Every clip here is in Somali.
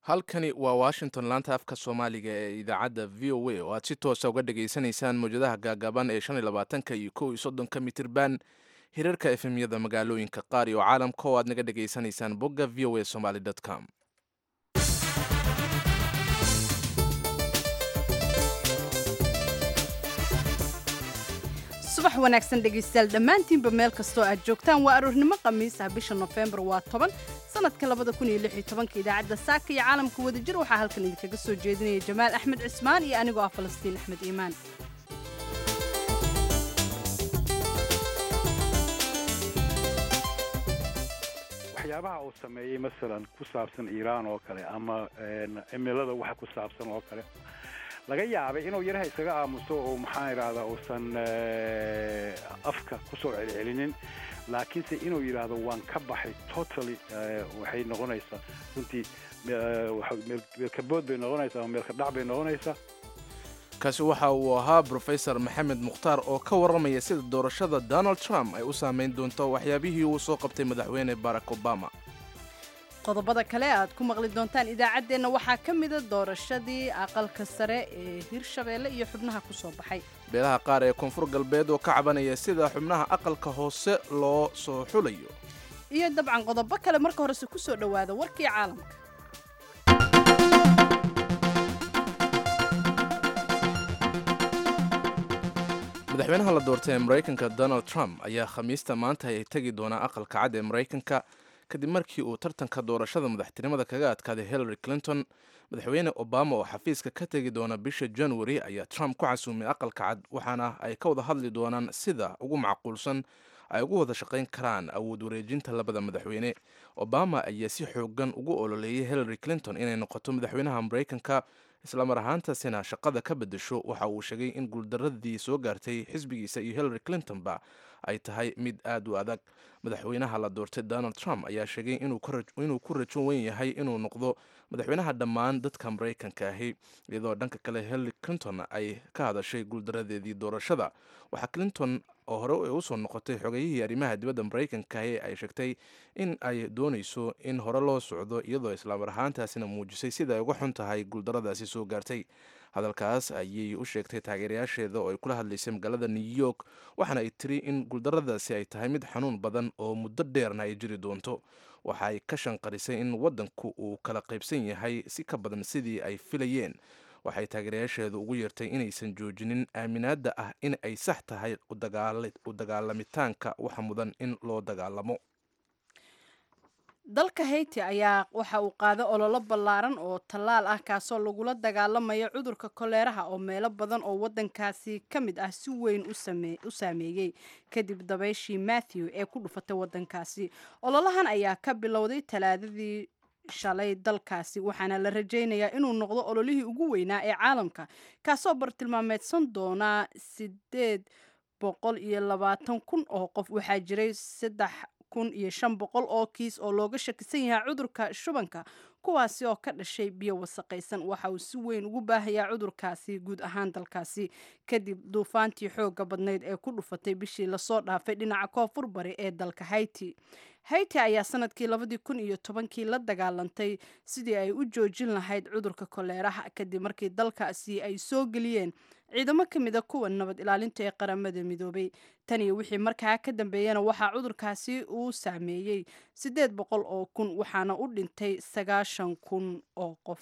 halkani waa washington laanta afka soomaaliga ee idaacadda v o a oo aad si toosa uga dhageysanaysaan mawjadaha gaagaaban ee shan iyo labaatanka iyo kow iyo soddonka mitirban hirarka efemyada magaalooyinka qaar iyo caalamka oo aad naga dhageysanaysaan bogga v o a somaly com subax wanaagsan dhegaystayaal dhammaantiinba meel kastoo aad joogtaan waa aroornimo khamiis ah bisha nofembar waa toban sanadka labada kun iyo lix iyo tobanka idaacadda saaka iyo caalamka wadajir waxaa halkan idinkaga soo jeedinaya jamaal axmed cismaan iyo anigoo ah falastiin axmed iimaan waxyaabaha uu sameeyey masalan ku saabsan iiraan oo kale ama cimilada waxa ku saabsan oo kale laga yaabay inuu yaraha isaga aamuso oo maxaan idhaahdaa uusan afka kusoo celcelinin laakiinse inuu yidhaahdo waan ka baxay totally waxay noqonaysaa runtii meelkabood bay noqonaysaa ama meelka dhac bay noqonaysaa kaasi waxa uu ahaa brofesor maxamed mukhtaar oo ka warramaya sida doorashada donald trump ay u saamayn doonto waxyaabihii uu soo qabtay madaxweyne barack obama qodobada kale aad ku maqli doontaan idaacaddeenna waxaa ka mida doorashadii aqalka sare ee hirshabeelle iyo xubnaha ku soo baxay beelaha qaar ee koonfur galbeed oo ka cabanaya sida xubnaha aqalka hoose loo soo xulayo iyo dabcan qodobo kale marka horese ku soo dhowaada warkii caalamka madaxweynaha la doortay ee maraykanka donald trump ayaa khamiista maanta ay tegi doonaa aqalka cad ee maraykanka kadib markii uu tartanka doorashada madaxtinimada kaga adkaaday hillary clinton madaxweyne obama oo xafiiska ka tegi doona bisha january ayaa trump ku casuumay aqalka cad waxaana ay ka wada hadli doonaan sida ugu macquulsan ay ugu wada shaqayn karaan awood wareejinta labada madaxweyne obama ayaa si xoogan ugu ololeeyay hillary clinton inay noqoto madaxweynaha maraykanka islamar ahaantaasina shaqada ka bedesho waxa uu sheegay in guuldaradii soo gaartay xisbigiisa iyo hillary clintonba ay tahay mid aad u adag madaxweynaha la doortay donald trump ayaa sheegay inuu ku rajo weyn yahay inuu noqdo madaxweynaha dhammaan dadka maraykanka ahi iyadoo dhanka kale hillary clinton ay ka hadashay guuldaradeedii doorashada waxaa clinton oo hore ay usoo noqotay xogayihii arrimaha dibadda maraykanka ahi ay sheegtay in ay doonayso in hore loo socdo iyadoo islaamar ahaantaasina muujisay sida ay uga xun tahay guuldaradaasi soo gaartay hadalkaas ayay u sheegtay taageerayaasheeda oo ay kula hadlaysay magaalada new york waxaana ay tiri in guuldaradaasi ay tahay mid xanuun badan oo muddo dheerna ay jiri doonto waxa ay ka shanqarisay in waddanku uu kala qaybsan yahay si ka badan sidii ay filayeen waxay taageerayaasheedu ugu yeertay inaysan joojinin aaminaadda ah in ay sax tahay u dagaalamitaanka waxa mudan in loo dagaalamo dalka hayti ayaa waxa uu qaaday ololo ballaaran oo tallaal ah kaasoo lagula dagaalamayo cudurka koleeraha oo meelo badan oo waddankaasi ka mid ah si weyn u saameeyey kadib dabayshii matthew ee ku dhufatay waddankaasi ololahan ayaa ka bilowday talaadadii shalay dalkaasi waxaana la rajaynayaa inuu noqdo ololihii ugu weynaa ee caalamka kaasoo bartilmaameedsan doonaa sideed boqol iyo labaatan kun oo qof waxaa jiray saddex kun iyo shan boqol oo kiis oo looga shakisan yahay cudurka shubanka kuwaasi oo ka dhashay biyo wasaqaysan waxa uu si weyn ugu baahayaa cudurkaasi guud ahaan dalkaasi kadib duufaantii xooga badnayd ee ku dhufatay bishii lasoo dhaafay dhinaca koonfur bari ee dalka hayti hayti ayaa sanadkii labadii kun iyo tobankii la dagaalantay sidii ay u joojin lahayd cudurka koleeraha kadib markii dalkaasi ay soo geliyeen ciidamo ka mida kuwa nabad ilaalinta ee qaramada midoobay tan iyo wixii markaa ka dambeeyana waxaa cudurkaasi uu saameeyey siddeed boqol oo kun waxaana u dhintay sagaashan kun oo qof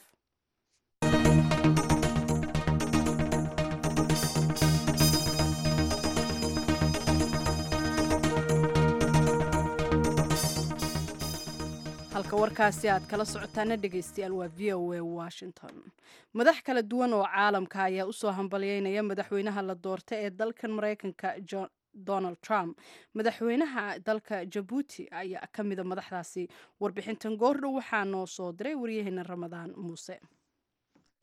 halka warkaasi aad kala socotaana dhegaystayaal waa v o a washington madax kala duwan oo caalamka ayaa usoo hambalyeynaya madaxweynaha la doortay ee dalkan maraykanka donald trump madaxweynaha dalka jabuuti ayaa ka mida madaxdaasi warbixintan goordhow waxaa noo soo diray waryaheena ramadaan muuse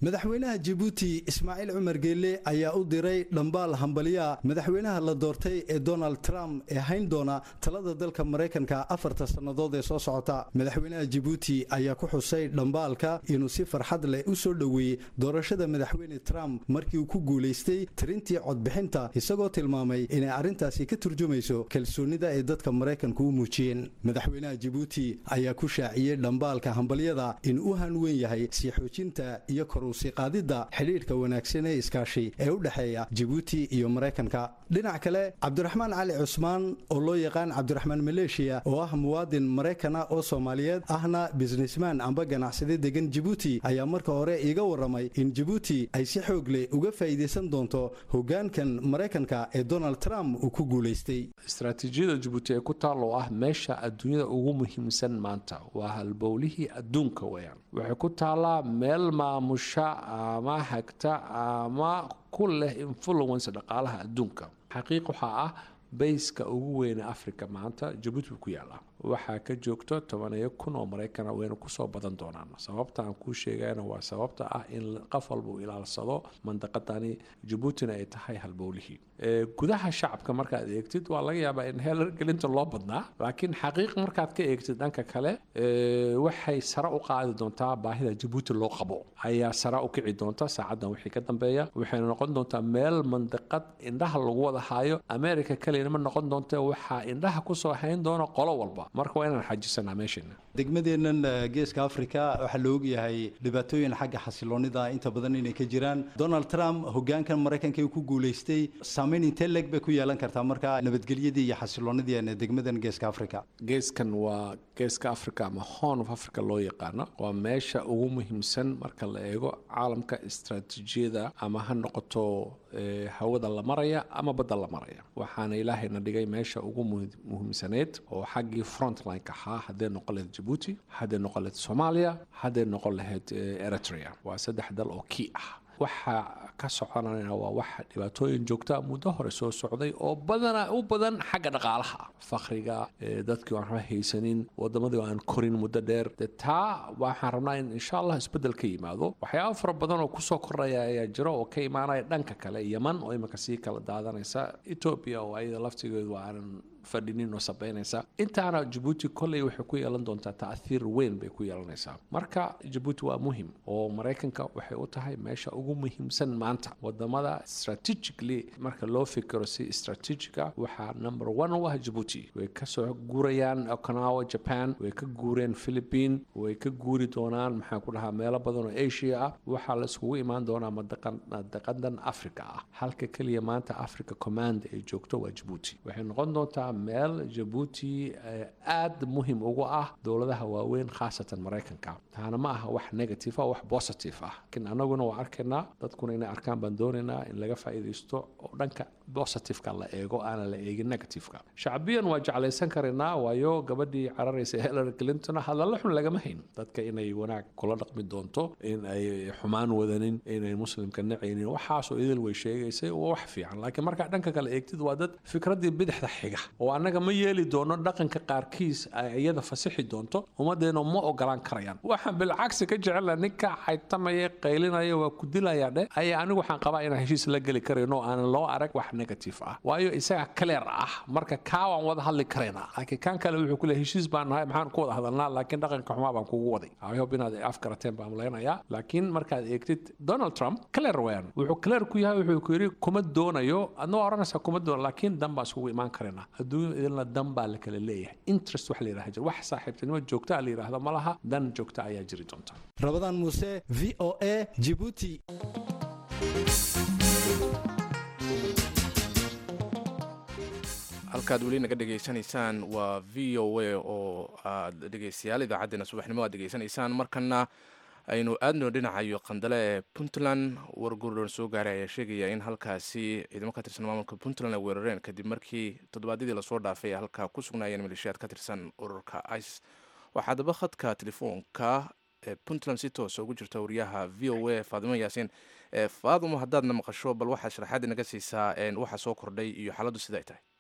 madaxweynaha jabuuti ismaaciil cumar geelle ayaa u diray dhambaal hambaliya madaxweynaha la doortay ee donald trump ee hayn doona talada dalka maraykanka afarta sannadood ee soo socota madaxweynaha jabuuti ayaa ku xusay dhambaalka inuu si farxad leh u soo dhoweeyey doorashada madaxweyne trump markii uu ku guulaystay tirintii codbixinta isagoo tilmaamay inay arrintaasi ka turjumayso kalsoonida ay dadka maraykanku u muujiyeen madaxweynaha jabuuti ayaa ku shaaciyey dhambaalka hambalyada in u hanweyn yahay sii xoojinta iyo kor qaadida xidhiidhka wanaagsan ee iskaashi ee u dhexeeya jabuuti iyo maraykanka dhinac kale cabdiraxmaan cali cusmaan oo loo yaqaan cabdiraxmaan maleeshiya oo ah muwaadin maraykana oo soomaaliyeed ahna bisnisman amba ganacsade degan jabuuti ayaa marka hore iiga waramay in jabuuti ay si xoog leh uga faa'iidaysan doonto hogaankan maraykanka ee donald trump uu ku guulaystay istaraatiijiyada jabuuti ee ku taal oo ah meesha adduunyada ugu muhiimsan maanta waa halbowlihii adduunka weyaan waxay ku taallaa meel maamusha ama hagta ama ku leh influence dhaqaalaha adduunka xaqiiq waxaa ah bayska ugu weyne africa maanta jabuuti buu ku yaallaa waxaa ka joogto tobaniyo kun oo maraykana wayna kusoo badan doonaan sababta aan kuu sheegayna waa sababta ah in qof walba uu ilaalsado mandaqadani jabuutina ay tahay halbowlihii gudaha shacabka markaad eegtid waa laga yaabaa in heelar gelinta loo badnaa laakiin xaqiiq markaad ka eegtid dhanka kale waxay sare u qaadi doontaa baahida jabuuti loo qabo ayaa sare u kici doonta saacadan wixii ka dambeeya waxayna noqon doontaa meel mandaqad indhaha lagu wada haayo america kaliyana ma noqon doonta waxaa indhaha kusoo hayn doona qolo walba marka waa inaan xajisanaa meesheena degmadeennan geeska africa waxaa la ogyahay dhibaatooyin xagga xasiloonida inta badan inay ka jiraan donald trump hogaankan maraykanka ku guulaystay saamayn intee leeg bay ku yeelan kartaa marka nabadgelyadii iyo xasiloonidii degmadan geeska africa geeskan waa geeska africa ama horn of africa loo yaqaano waa meesha ugu muhiimsan marka la eego caalamka istaraatiijiyada ama ha noqoto hawada la maraya ama badda la maraya waxaana ilaahayna dhigay meesha ugu muhiimsaneyd oo xaggii frontline-ka ahaa hadday noqon lahayd jabuuti hadday noqon lahayd soomaaliya hadday noqon lahayd eritrea waa saddex dal oo kii ah waxa ka soconana waa wax dhibaatooyin joogta muddo hore soo socday oo badana u badan xagga dhaqaalaha fakriga dadkii aan waxba haysanin wadamadii aan korin muddo dheer de taa waxaan rabnaa in insha allah isbeddel ka yimaado waxyaaba fara badan oo kusoo koraya ayaa jiro oo ka imaanaya dhanka kale yeman oo imika sii kala daadanaysa etoobiya oo ayada laftigeedu aanan fadhinin oo sabaynaysa intaana jabuuti kolley waxay ku yeelan doontaa taahiir weyn bay ku yeelanaysaa marka jabuuti waa muhim oo maraykanka waxay u tahay meesha ugu muhiimsan maanta wadamada strategically marka loo fikiro si strategica waxaa number one u ah jabuuti way kasoo guurayaan okinawa japan way ka guureen philippine way ka guuri doonaan maxaa ku dhahaa meelo badan oo asia ah waxaa la iskugu imaan doonaa madaqadan africa ah halka keliya maanta africa command ay joogto waa jabuuti waxay noqon doontaa meel jabuuti aad muhim ugu ah dowladaha waaweyn khaasatan maraykanka taana ma aha wax negative ah wax positive ah laakiin anaguna waa arkaynaa dadkuna inay arkaan baan doonaynaa in laga faa'iidaysto oo dhanka positiveka la eego aana la eegin negativeka shacbiyan waa jeclaysan karaynaa waayo gabadhii cararaysa hillary clinton hadalla xun lagama hayn dadka inay wanaag kula dhaqmi doonto in ay xumaan wadanin inay muslimka nacaynin waxaasoo idil way sheegaysay waa wax fiican laakiin markaa dhanka kale eegtid waa dad fikraddii bidixda xiga oo annaga ma yeeli doono dhaqanka qaarkiis ay iyada fasixi doonto ummaddeena ma ogolaan karayaan waxaan bilcagsi ka jecela ninka xaytamaya qaylinaya waa ku dilaya dheh ayaa anigu waxaan qabaa inaan heshiis la geli karayno aanan loo arag wax negative ah waayo isaga clear ah marka kaa waan wada hadli karaynaa laakiin kan kale wuxuu ku leeyahay heshiis baan nahay maxaan ku wada hadalnaa laakiin dhaqanka xumaa baan kugu waday i hope inaad afkarateen baan malaynayaa laakiin markaad eegtid donald trump clear weyan wuxuu clear ku yahay wuxuu ku yidhi kuma doonayo adna waa oranaysaa kuma doono laakiin dan baan isugu imaan karaynaa adduunya idinla dan baa la kala leeyahay interest wax la yidhaha jir wax saaxiibtinimo joogta la yidhaahdo ma laha dan joogta ayaa jiri doonta rabadaan muuse v o a jibuuti halkaad weli naga dhegaysanaysaan waa v o a oo aad dhegeystayaal idaacaddeenna subaxnimo aad degeysanaysaan markana aynu aadno dhinacayo qandale ee puntland wargurdon soo gaaray ayaa sheegaya in halkaasi ciidamo ka tirsan maamulka puntland ay weerareen kadib markii toddobaadyadii lasoo dhaafay ay halkaa ku sugnaayeen maleeshiyaad ka tirsan ururka ice waxaa daba khadka telefoonka ee puntland si toosa ugu jirta wariyaha v o a faadimo yaasiin faadimo haddaadna maqasho bal waxaa sharaxaad inaga siisaa waxa soo kordhay iyo xaaladdu sida ay tahay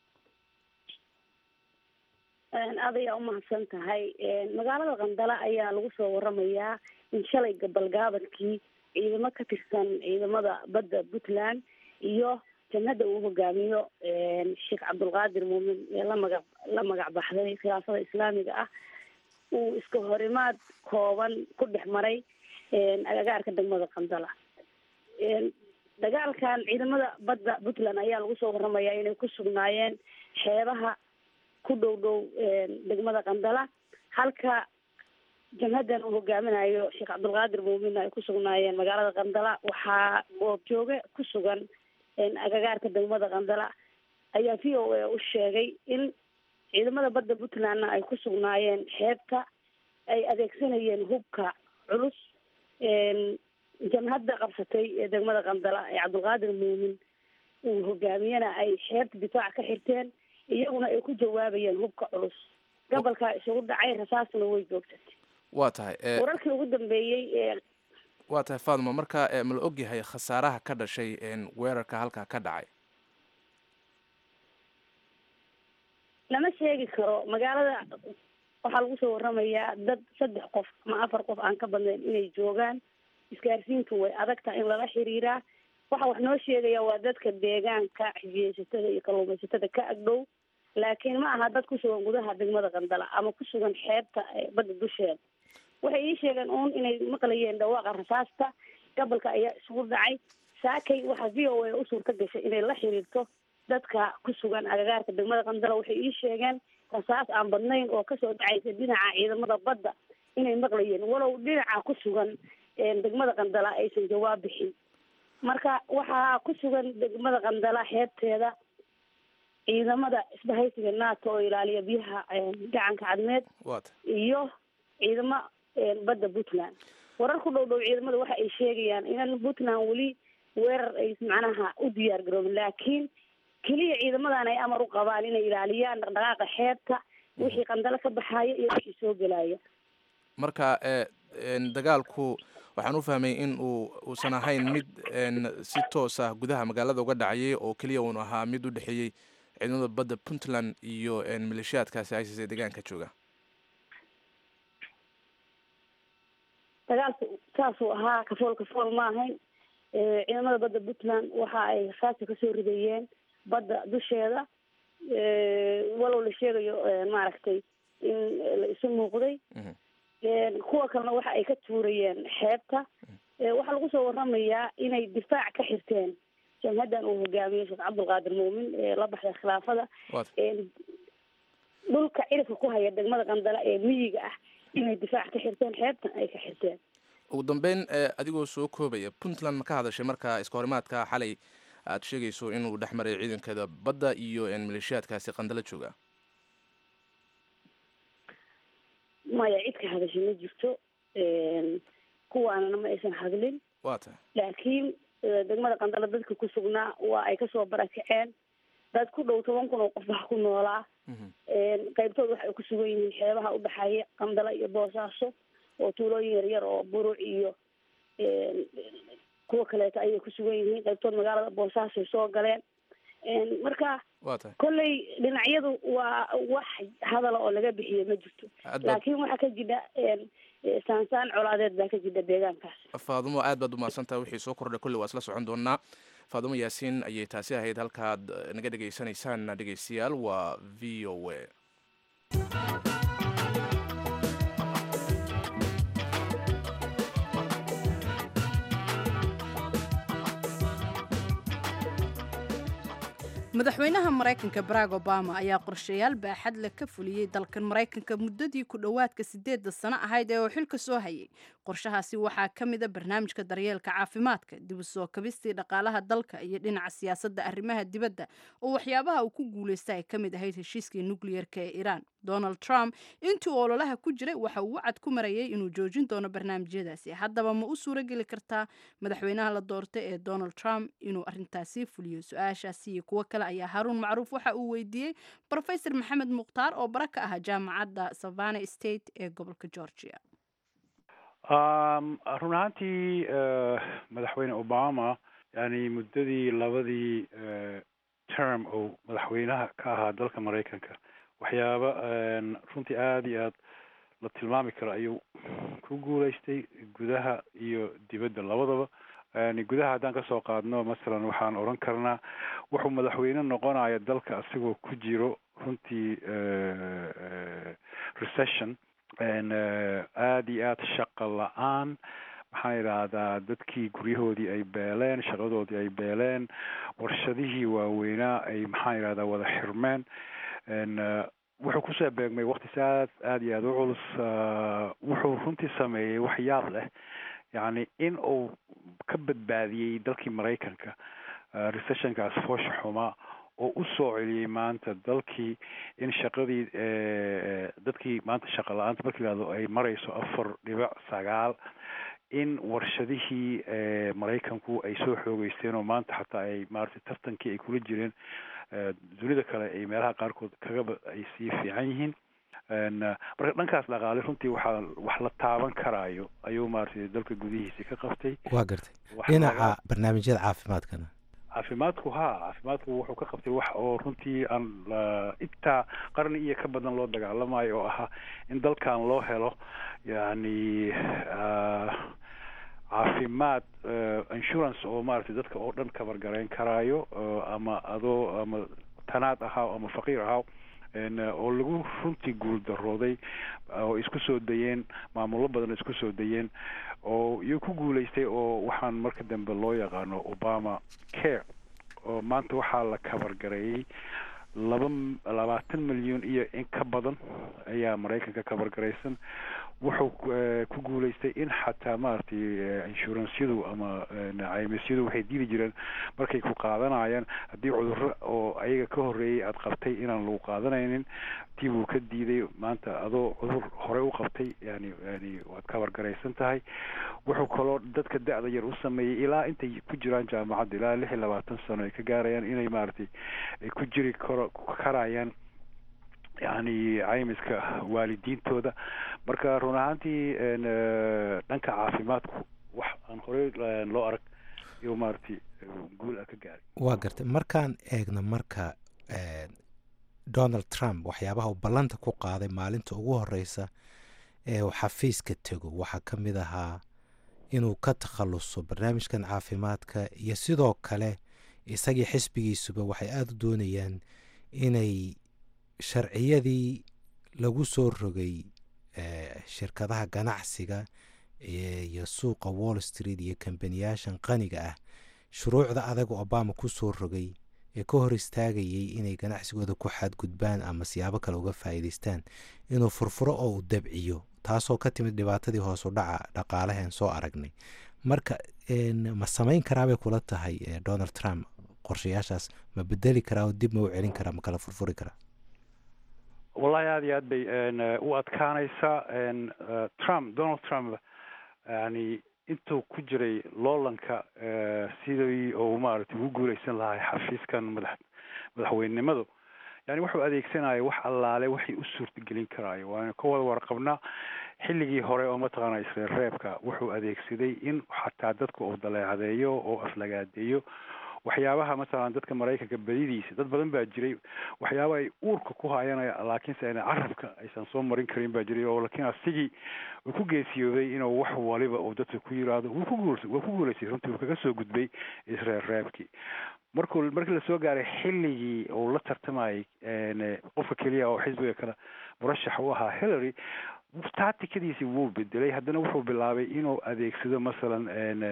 aad ayaa umahadsan tahay magaalada qandala ayaa lagu soo waramayaa in shalay gabalgaabadkii ciidamo ka tirsan ciidamada badda puntland iyo jamhadda uu hogaamiyo sheekh cabdulqaadir muumin ee la magac la magac baxday khilaafada islaamiga ah uu iska horimaad kooban ku dhex maray agagaarka degmada qandala dagaalkan ciidamada badda puntland ayaa lagu soo waramayaa inay ku sugnaayeen xeebaha ku dhow dhow degmada qandala halka jamhaddan uu hogaaminayo sheekh cabdulqaadir muumin ay ku sugnaayeen magaalada qandala waxaa goobjooge ku sugan agagaarka degmada qandala ayaa v o a u sheegay in ciidamada badda puntlandna ay ku sugnaayeen xeebta ay adeegsanayeen hubka culus jamhadda qabsatay ee degmada qandala ee cabdulqaadir muumin uu hogaamiyena ay xeebta difaac ka xirteen iyaguna ay ku jawaabayeen hubka culus gobolkaa isugu dhacay rasaasna way joogsatay waa tahay wararkii ugu dambeeyey ee waa tahay faaduma marka ma la ogyahay khasaaraha ka dhashay weerarka halkaa ka dhacay lama sheegi karo magaalada waxaa lagu soo waramayaa dad saddex qof ama afar qof aan ka badnayn inay joogaan isgaarsiintu way adagtaha in lala xiriiraa waxa wax noo sheegaya waa dadka deegaanka xijiyeysatada iyo kalluumaysatada ka agdhow laakiin ma aha dad ku sugan gudaha degmada qandala ama ku sugan xeebta badda dusheeda waxay ii sheegeen uun inay maqlayeen dhawaaqa rasaasta gobolka ayaa isugu dhacay saakay waxaa v o a u suurta gashay inay la xiriirto dadka ku sugan agagaarka degmada qandala waxay ii sheegeen rasaas aan badnayn oo kasoo dhacaysa dhinaca ciidamada badda inay maqlayeen walow dhinaca ku sugan degmada qandala aysan jawaab bixin marka waxaa ku sugan degmada qandala xeebteeda ciidamada isbahaysiga nato oo ilaaliya biyaha gacanka cadmeed iyo ciidamo badda puntland warar ku dhow dhow ciidamada waxa ay sheegayaan inan puntland weli weerar ay macnaha u diyaar garoobin laakiin keliya ciidamadan ay amar u qabaan inay ilaaliyaan dhaqdhaqaaqa xeebta wixii qandalo ka baxaaya iyo wixii soo gelaya marka dagaalku waxaan u fahmay in uu uusan ahayn mid si toos ah gudaha magaalada uga dhacayay oo keliya uun ahaa mid u dhexeeyey ciidamada badda puntland iyo maleeshiyaadkaasi isis ee deegaanka jooga dagaalku saasuu ahaa kafool kafool ma ahayn ciidamada badda puntland waxa ay rasaasta kasoo ridayeen badda dusheeda walow la sheegayo maaragtay in la isu muuqday kuwa kalena waxa ay ka tuurayeen xeebta waxaa lagu soo waramayaa inay difaac ka xirteen jamhaddan uu hogaamiyo sheekh cabdulqaadir muumin ee la baxday khilaafada dhulka cirifka ku haya degmada qandala ee miyiga ah inay difaac ka xirteen xeebtan ay ka xirteen ugu dambeyn adigoo soo koobaya puntland ma ka hadashay marka iska horimaadka xalay aada sheegayso inuu dhex maray ciidankeeda badda iyo maleeshiyaadkaasi qandalo jooga maya cid ka hadashay ma jirto kuwaanana ma aysan hadlin waa tahay laakiin degmada qandalo dadka ku sugnaa waa ay kasoo barakaceen dad ku dhow toban kun oo qof wax ku noolaa qaybtood waxa ay ku sugan yihiin xeebaha udhexeeya qandalo iyo boosaaso oo tuulooyin yaryar oo buruc iyo kuwa kaleeto ayay ku sugan yihiin qaybtood magaalada boosaasoay soo galeen marka waa tahay kolley dhinacyadu waa wax hadala oo laga bixiyo ma jirto laakiin waxaa ka jidha saansaan colaadeed baa ka jidha deegaankaas faadumo aad baad umahadsantaha wixii soo kordhay kolley waa isla socon doonaa faadumo yaasiin ayay taasi ahayd halkaad naga dhegaysanaysaan dhegeystayaal waa v o a madaxweynaha maraykanka barack obama ayaa qorshayaal baaxad leh ka fuliyey dalkan maraykanka muddadii ku dhowaadka sideedda sano ahayd ee uu xilka soo hayay qorshahaasi waxaa ka mid a barnaamijka daryeelka caafimaadka dib u soo kabistii dhaqaalaha dalka iyo dhinaca siyaasadda arrimaha dibadda oo waxyaabaha uu ku guulaysta ay ka mid ahayd heshiiskii nukliyerka ee iiraan donald trump intuu ololaha ku jiray waxa uu wacad ku marayay inuu joojin doono barnaamijyadaasi haddaba ma u suurageli kartaa madaxweynaha la doortay ee donald trump inuu arintaasi fuliyo su-aashaasi iyo kuwo kale ayaa haruun macruuf waxa uu weydiiyey rofesor maxamed mukhtaar oo bara ka ah jaamacadda savana state ee gobolka georgia run ahaantii madaxweyne obama yani muddadii labadii term oo madaxweynaha ka ahaa dalka maraykanka waxyaaba runtii aada iyo aad la tilmaami karo ayuu ku guulaystay gudaha iyo dibadda labadaba gudaha haddaan kasoo qaadno masalan waxaan odhan karnaa wuxuu madaxweyne noqonaya dalka asigoo ku jiro runtii recession aada iyo aada shaqa la-aan maxaan idhaahdaa dadkii guryahoodii ay beeleen shaqadoodii ay beeleen warshadihii waaweynaa ay maxaan idhahdaa wada xirmeen wuxuu kusoo beegmay waktis aad aada iyo aada u culus wuxuu runtii sameeyey wax yaab leh yacni in uu ka badbaadiyey dalkii maraykanka recessionkaas foosha xumaa oo u soo celiyey maanta dalkii in shaqadii dadkii maanta shaqa la-aanta marka yihahdo ay marayso afar dhibic sagaal in warshadihii maraykanku ay soo xoogeysteen oo maanta xataa ay maaragtay tartankii ay kula jireen dunida kale ay meelaha qaarkood kagaba ay sii fiican yihiin marka dhankaas dhaqaale runtii waxaa wax la taaban karaayo ayuu maaragtay dalka gudihiisa ka qabtay waa gartay dhinaca barnaamijyada caafimaadkana caafimaadku ha caafimaadku wuxuu ka qabtay wax oo runtii aan intaa qarni iyo ka badan loo dagaalamayo oo ahaa in dalkan loo helo yani caafimaad insurance oo maaragtay dadka oo dhan kabargarayn karaayo ama adoo ama tanaad ahaa ama faqiir ahaa oo lagu runtii guul darooday oo isku soo dayeen maamullo badan isku soo dayeen oo iyo ku guulaystay oo waxaan marka dambe loo yaqaano obama care oo maanta waxaa la kabargareeyey laba labaatan milyan iyo in ka badan ayaa maraykanka kabargaraysan wuxuu ku guulaystay in xataa maaragtay inshuransyadu ama caymisyadu waxay diidi jireen markay ku qaadanayaan haddii cudurro oo ayaga ka horreeyay aada qabtay inaan lagu qaadanaynin tii buu ka diiday maanta adoo cudur horey u qabtay yani yani waad kabargaraysan tahay wuxuu kaloo dadka da-da yar u sameeyey ilaa intay ku jiraan jaamacadda ilaa lix iyo labaatan sano ay ka gaarayaan inay maaragtay ay ku jiri karo karayaan yani caymiska waalidiintooda marka run ahaantii dhanka caafimaadku wax aan horey loo arag iyo maaragtay guul a ka gaaray waa gartay markaan eegno marka donald trump waxyaabaha uu ballanta ku qaaday maalinta ugu horeysa ee uu xafiiska tego waxaa ka mid ahaa inuu ka takhaluso barnaamijkan caafimaadka iyo sidoo kale isagii xisbigiisuba waxay aada u doonayaan inay sharciyadii lagu soo rogay shirkadaha ganacsiga iyo suuqa wall street iyo kambaniyaashan qaniga ah shuruucda adaga obama ku soo rogay ee ka hor istaagayay inay ganacsigooda ku xadgudbaan ama siyaabo kale uga faa'iidaystaan inuu furfuro oo uu dabciyo taasoo ka timid dhibaatadii hoos u dhaca dhaqaalaheen soo aragnay marka ma samayn karaabay kula tahay donald trump qorshayaashaas ma bedeli karaa oo dib ma u celin karaa ma kala furfuri karaa wallahi aada iyo aad bay u adkaanaysaa trump donald trump yani intuu ku jiray loolanka sidii uu maaragtay ugu guuleysan lahay xafiiskan madax madaxweynenimadu yani wuxuu adeegsanaya wax allaale waxay u suurtagelin karaayo waana ka wada warqabnaa xilligii hore oo mataqaana isreerreebka wuxuu adeegsaday in xataa dadka uu daleecadeeyo oo aflagaadeeyo waxyaabaha masalan dadka maraykanka badidiisa dad badan baa jiray waxyaaba ay uurka ku hayanaya laakiinse ana carabka aysan soo marin karin baa jiray oo laakiin asigii uu ku geesiyooday inuu wax waliba uu dadka ku yiraahdo wuu ku guul waa ku guulaystay runtii uu kaga soo gudbay isreerreebkii markuu markii lasoo gaaray xilligii uu la tartamayay qofka keliya oo xisbiga kale murashax u ahaa hillary taatikadiisi wuu bedelay haddana wuxuu bilaabay inuu adeegsado masalan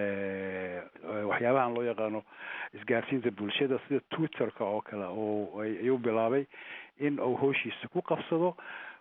waxyaabahan loo yaqaano isgaarsiinta bulshada sida twitterka oo kale oo ayuu bilaabay in uu hooshiisa ku qabsado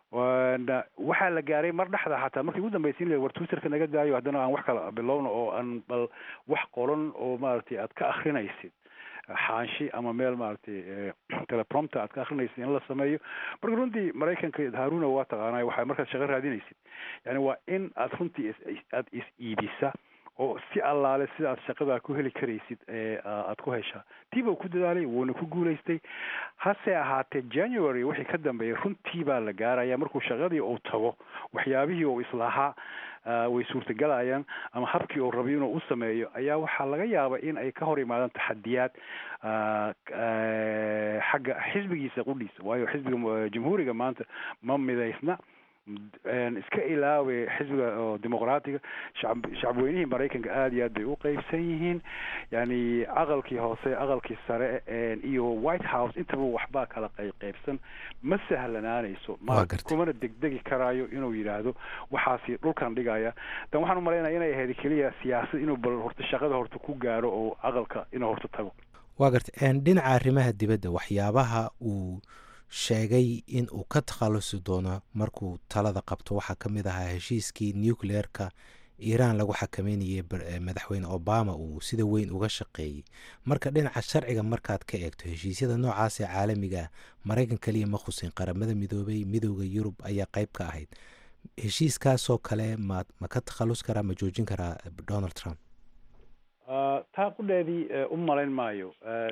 waxaa la gaaray mar dhexda xataa markii ugu dambeysay in la war twitterka naga daayo haddana aan wax kala bilowno oo aan bal wax qoran oo maaragtay aad ka akrinaysid xaanshi ama meel maaragtay teleprompter aad ka akrinaysid in la sameeyo marka runtii maraykanka haruna waa taqaanay waxaa markaad shaqo raadinaysid yani waa in aad runtii aad is iibisa oo si allaale sida aad shaqadaa ku heli karaysid aad ku heshaa tiiba ku dadaalay wuuna ku guulaystay hase ahaatee january wixii ka dambeeyay runtii baa la gaaraya markuu shaqadii uu tago waxyaabihii uu islahaa way suurtagelayaan ama habkii uu rabay inuu u sameeyo ayaa waxaa laga yaaba in ay ka hor imaadaan taxadiyaad xagga xisbigiisa qudhiisa waayo xisbiga jamhuuriga maanta ma midaysna iska ilaawe xisbiga oo dimuqraatiga shacab shacabweynihii maraykanka aada iyo aad bay u qeybsan yihiin yani aqalkii hoose aqalkii sare iyo white house intaba waxbaa kala qeyb qeybsan ma sahlanaanayso ma kumana degdegi karaayo inuu yidhaahdo waxaasi dhulkan dhigaya dan waxaan umalaynaya inay ahayd keliya siyaasad inuu bal horta shaqada horta ku gaaro oo aqalka inuu horta tago waa garta dhinaca arrimaha dibadda waxyaabaha uu sheegay in uu ka takhalusi doono markuu talada qabto waxaa ka mid ahaa heshiiskii nucleerka iiraan lagu xakameynayay madaxweyne obama uu sida weyn uga shaqeeyey marka dhinaca sharciga markaad ka eegto heshiisyada noocaas ee caalamiga ah maraykan keliya ma khusin qaramada midoobay midooda yurub ayaa qeyb ka ahayd heshiiskaasoo kale ma ma ka takhallus karaa ma joojin karaa donald trump taa qudheedii u malayn maayo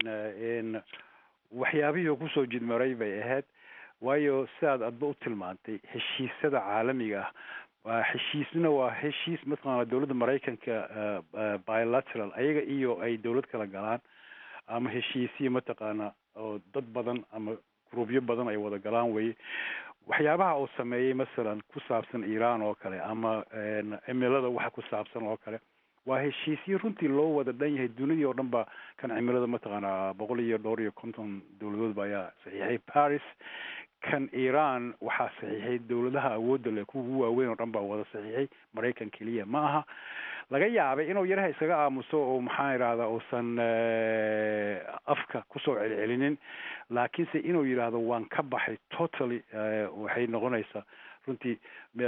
waxyaabihii oo kusoo jidmaray bay ahayd waayo sidaad adba u tilmaantay heshiisyada caalamiga ah waa heshiisna waa heshiis mataqaana dowladda maraykanka bilateral ayaga iyo ay dowlad kala galaan ama heshiisiya mataqaana oo dad badan ama gruubyo badan ay wada galaan weye waxyaabaha uu sameeyey masalan ku saabsan iiraan oo kale ama cimilada waxa ku saabsan oo kale waa heshiisyo runtii loo wada dhan yahay dunidii oo dhan ba kan cimilada mataqaana boqol iyo dhowr iyo konton dowladoodba ayaa saxiixay paris kan iran waxaa saxiixay dowladaha awoodda leh kuwa ugu waaweyn oo dhan baa wada saxiixay maraykan keliya ma aha laga yaabay inuu yaraha iskaga aamuso oo maxaa idhahdaa uusan afka kusoo celcelinin laakiinse inuu yidhaahdo waan ka baxay totally waxay noqonaysaa runtii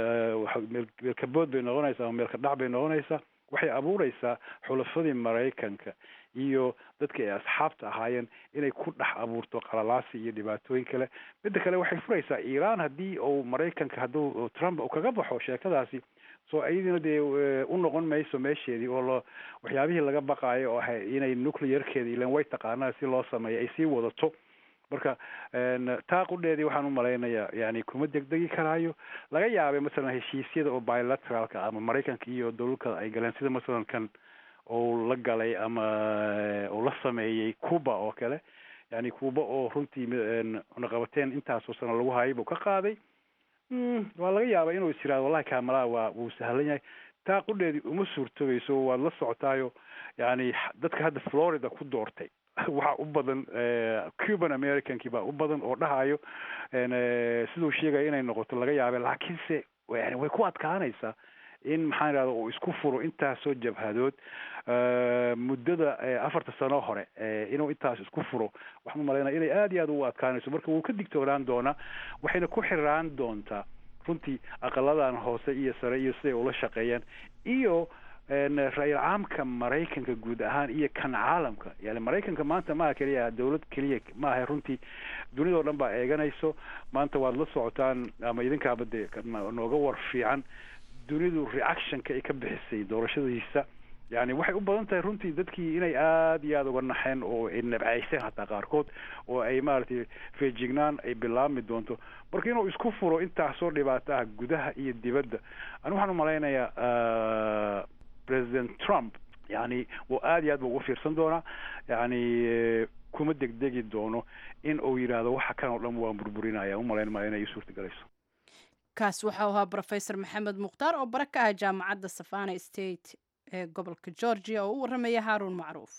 meelkabood bay noqonaysaa ama meelka dhac bay noqonaysaa waxay abuureysaa xulafadii maraykanka iyo dadka ay asxaabta ahaayeen inay ku dhex abuurto qalalaasi iyo dhibaatooyin kale midda kale waxay furaysaa iiraan haddii uu maraykanka hadduu trump uu kaga baxo sheekadaasi so iyadiina dee u noqon mayso meesheedii oo lo waxyaabihii laga baqaayo oo ahay inay nuclearkeeda ilan way taqaanaa si loo sameeyo ay sii wadato marka taa qudheedii waxaan u malaynayaa yani kuma degdegi karaayo laga yaabay masalan heshiisyada oo bilateralka ama maraykanka iyo dowladka ay galeen sida masalan kan uu la galay ama uu la sameeyey cuba oo kale yani cuba oo runtii cunaqabateen intaasoo sano lagu hayay buu ka qaaday waa laga yaabaa inuu is yirahdo wallahi kamalaa waa wuu sahlan yahay taa qudheedii uma suurtogayso waad la socotaayo yani dadka hadda florida ku doortay waxaa u badan cuban americankii baa u badan oo dhahayo siduu sheegaya inay noqoto laga yaabay laakiinse yani way ku adkaanaysaa in maxaan idhahda uu isku furo intaasoo jabhadood muddada afarta sano hore inuu intaas isku furo waxaan umalaynaya inay aada iyo aada ugu adkaanayso marka wuu ka digtoonaan doonaa waxayna ku xiraan doontaa runtii aqaladan hoose iyo sare iyo siday ula shaqeeyaan iyo ra-iil caamka maraykanka guud ahaan iyo kan caalamka yani maraykanka maanta maaha keliya dowlad keliya maaha runtii dunidao dhan baa eeganayso maanta waad la socotaan ama idinkaaba dee nooga war fiican dunidu reactionka ay ka bixisay doorashadiisa yani waxay u badan tahay runtii dadkii inay aada iyo aada uga naxeen oo ay nabcayseen hataa qaarkood oo ay maaragtay feejignaan ay bilaabmi doonto marka inuu isku furo intaasoo dhibaato ah gudaha iyo dibadda ani waxaan umalaynayaa president trump yani wuu aada iyo aad ba ugu fiirsan doonaa yani kuma degdegi doono in uu yidhaahdo waxa kan oo dhan waan burburinaya umalayn maayo inay suurta galayso kaas waxau ahaa rofesor maxamed mukhtaar oo bara ka ah jaamacadda savana state ee gobolka georgia oo u warramaya haaruun macruuf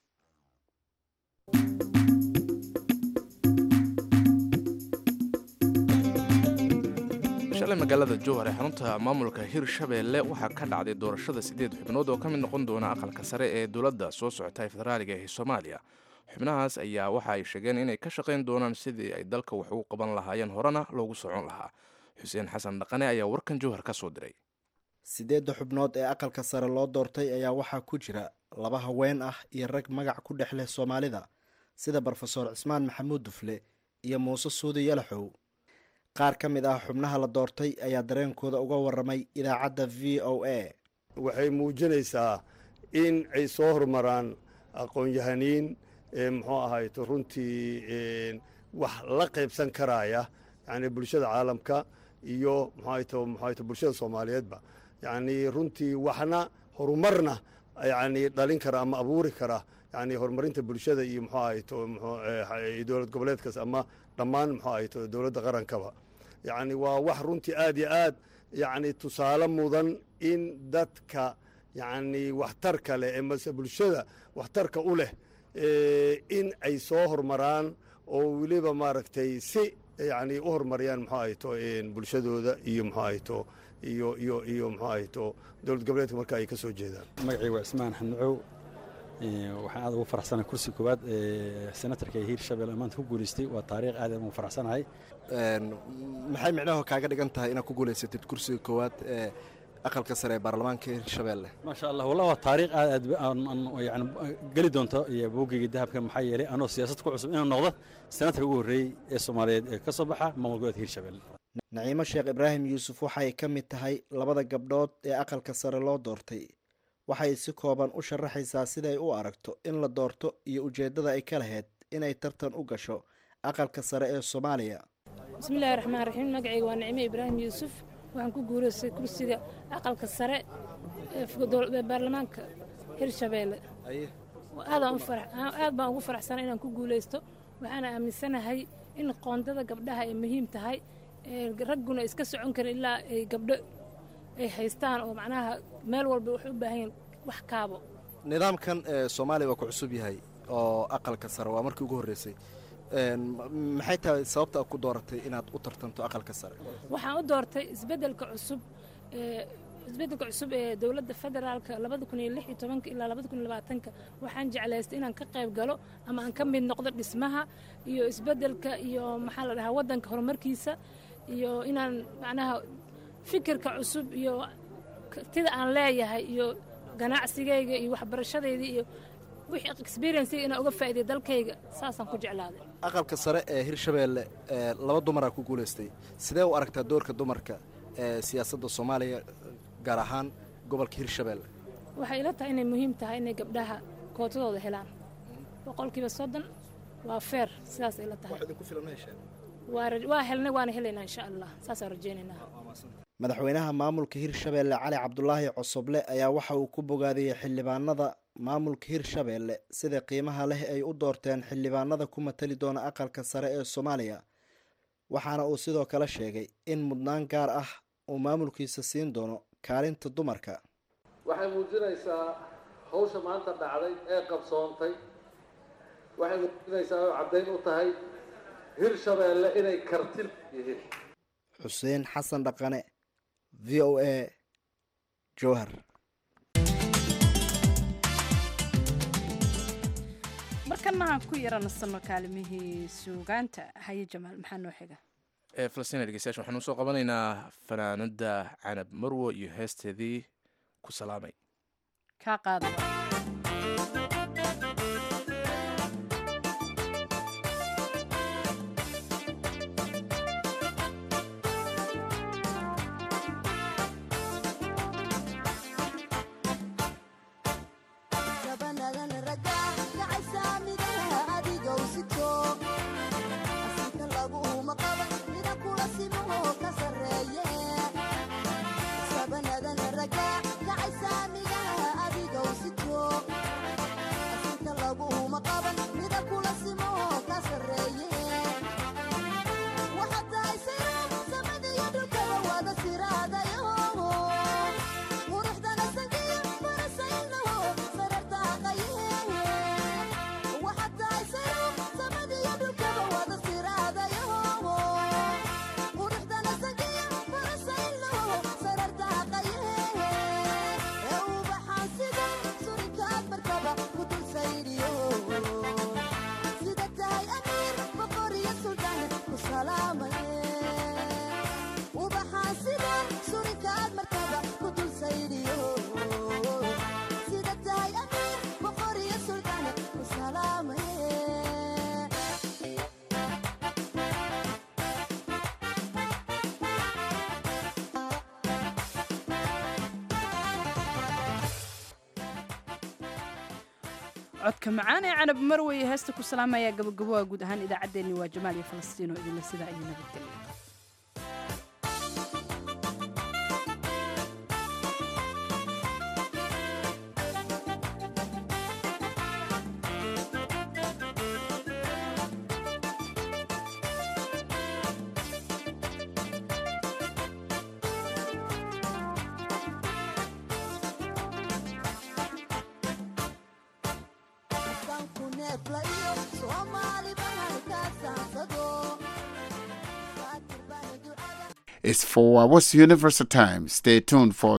shalay magaalada jowhar ee xarunta maamulka hirshabeelle waxaa ka dhacday doorashada siddeed xubnood oo ka mid noqon doona aqalka sare ee dowladda soo socota ee federaaliga ee soomaaliya xubnahaas ayaa waxa ay sheegeen inay ka shaqayn doonaan sidii ay dalka wax ugu qaban lahaayeen horena loogu socon lahaa xuseen xasan dhaqane ayaa warkan jowhar ka soo diray siddeedda xubnood ee aqalka sare loo doortay ayaa waxaa ku jira laba haween ah iyo rag magac ku dhex leh soomaalida sida brofesor cismaan maxamuud dufle iyo muuse suudi yalaxow qaar ka mid ah xubnaha la doortay ayaa dareenkooda uga waramay idaacadda v o a waxay muujinaysaa in ay soo horumaraan aqoon-yahaniin muxuu ahayto runtii wax la qaybsan karaya yani bulshada caalamka iyo muxuahayto muxuahayto bulshada soomaaliyeedba yacni runtii waxna horumarna yani dhalin kara ama abuuri kara yani horumarinta bulshada iyo muxuu ahayto dowlad goboleedkaas ama dhammaan muxuu ahayto dowladda qarankaba yacni waa wax runtii aad iyo aad yacni tusaale mudan in dadka yacni waxtarka leh ee mase bulshada waxtarka u leh in ay soo hormaraan oo weliba maaragtay si yacni u horumariyaan muxuu ahayto bulshadooda iyo muxuu ahayto iyo iyo iyo muxuu ahayto dowlad goboleedka marka ay ka soo jeedaan magacii waa ismaan xannacow waxaan aad ugu faraxsanahay kursi koowaad ee senatarka hiirshabelle maanta ku guulaystay waa taariikh aad ugu faraxsanahay maxay micnaho kaaga dhigan tahay inaad ku guulaysatid kursiga koowaad ee aqalka sare ee baarlamaanka hiirshabelle maasha allah wallah waa taariikh aad aad yani geli doonto iyo boogeyga dahabka maxaa yeelay anoo siyaasad ku cusub inaan noqdo senatarka ugu horreeyey ee soomaaliyeed ee ka soo baxa maamul goboleedka hiirshabelle naciimo sheekh ibraahim yuusuf waxay ka mid tahay labada gabdhood ee aqalka sare loo doortay waxay si kooban u sharaxaysaa siday u aragto in la doorto iyo ujeeddada ay ka lahayd inay tartan u gasho aqalka sare ee soomaaliya bismillahi raxmaan raxiim magacayga waa nicimo ibraahim yuusuf waxaan ku guuraystay kursiga aqalka sare ee baarlamaanka hirshabeelle aad baan ugu faraxsanay inaan ku guulaysto waxaana aaminsanahay in qoondada gabdhaha ay muhiim tahay ragguna iska socon karin ilaa ay gabdho ay haystaan oo macnaha meel walba waxay u baahan yihin wax kaabo nidaamkan soomaaliya waa ku cusub yahay oo aqalka sare waa markii ugu horreysay maxay tahay sababta aad ku dooratay inaad u tartanto aqalka sare waxaan u doortay isbeddelka cusub isbeddelka cusub ee dowladda federaalka labada kun iyo lix iyo tobanka ilaa labada kun iyo labaatanka waxaan jeclaystay inaan ka qayb galo ama aan ka mid noqdo dhismaha iyo isbeddelka iyo maxaa la dhahaa waddanka horumarkiisa iyo inaan macnaha fikirka cusub iyo tida aan leeyahay iyo ganacsigayga iyo waxbarashadayda iyo wixii experiencega inaan uga faa'iiday dalkayga saasaan ku jeclaaday aqalka sare ee hirshabeelle laba dumaraa ku guulaystay sidee u aragtaa doorka dumarka ee siyaasadda soomaaliya gaar ahaan gobolka hirshabeelle waxay ila tahay inay muhiim tahay inay gabdhaha kootadooda helaan boqolkiiba soddon waa feer sidaas ay la tahay waa helnay waana helaynaa insha allah saasaan rajaynaynaa madaxweynaha maamulka hirshabeelle cali cabdulaahi cosoble ayaa waxa uu ku bogaadiyey xildhibaanada maamulka hirshabeelle sida qiimaha leh ay u doorteen xildhibaanada ku matali doona aqalka sare ee soomaaliya waxaana uu sidoo kale sheegay in mudnaan gaar ah uu maamulkiisa siin doono kaalinta dumarka waxay muujinaysaa hawsha maanta dhacday ee qabsoontay waxay muujinaysaa oo caddayn u tahay hirshabeelle inay karti yihiin xuseen xasan dhaqane v o a jowhar markana aan ku yaranasano kaalimihii suugaanta haye jamaal maxaa noo xiga falastiin dhegeystayaasha waxaanu usoo qabanaynaa fanaanada canab marwo iyo heesteedii ku salaamay kaa qaada codka macaan ee canab marweye heesta ku salaamaya gabagaboa guud ahaan idaacaddeenni waa jamaal iyo falastiin oo idinle sidaa iyo nabadgelya is four hours Universal Time. Stay tuned for